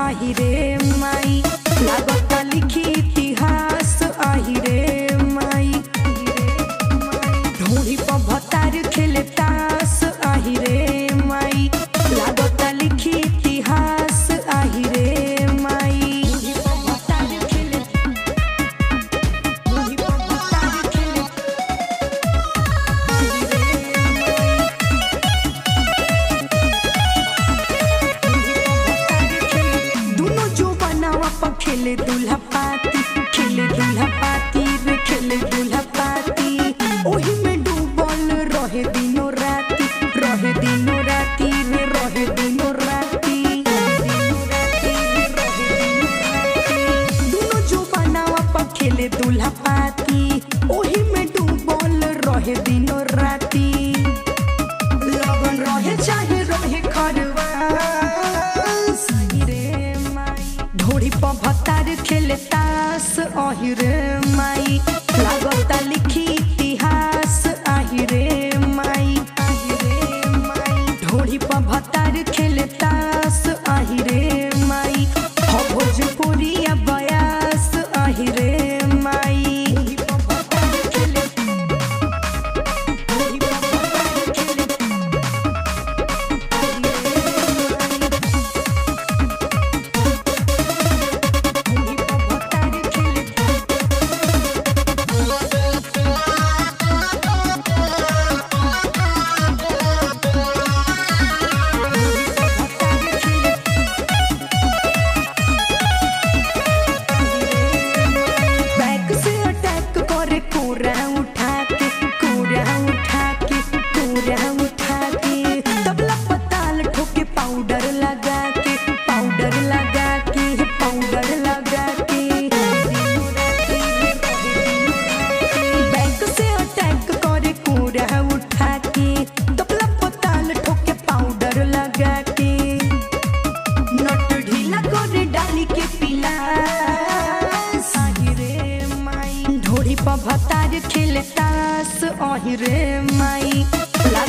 आही रे माई लागता लिखी इतिहास आही रे माई ढोड़ी पर भतार खेले तास आही रे माई लागता लिखी इतिहास आही रे माई ढोड़ी पर भतार खेले ढोड़ी पर भतार खेले आही रे माई दोनों जो बनावा पर खेले दूल्हा पाती खेले दूल्हा पाती रे खेले दूल्हा पाती ओही में डूबल रहे दिनों राती रहे दिनों राती रे रहे दिनों राती दोनों जो बनावा पर खेले दूल्हा पाती ओही में डूबल रहे दिनों राती लगन रहे चाहे रहे खरवास रे माई ढोड़ी पर भतार खेले तास अहि रे माई लागता लिखी इतिहास आहि रे माई आहि रे माई ढोड़ी पर भतार खेले तास आहि रे माई हो भोजपुरी बयास आहि रे माई ढोड़ी पर भतार खेले ढोड़ी पर भतार खेले बैक से अटैक करे कोरा उठा के कोरा उठा के कोरा उठा के तबला पताल ठोके पाउडर लगा के पाउडर लगा के पाउडर लगा के बैक से अटैक करे कोरा उठा के तबला पताल ठोके पाउडर लगा के नट ढीला करे डाली के पिला आहि रे माई ढोड़ी पर भतार खेले तास आहि रे माई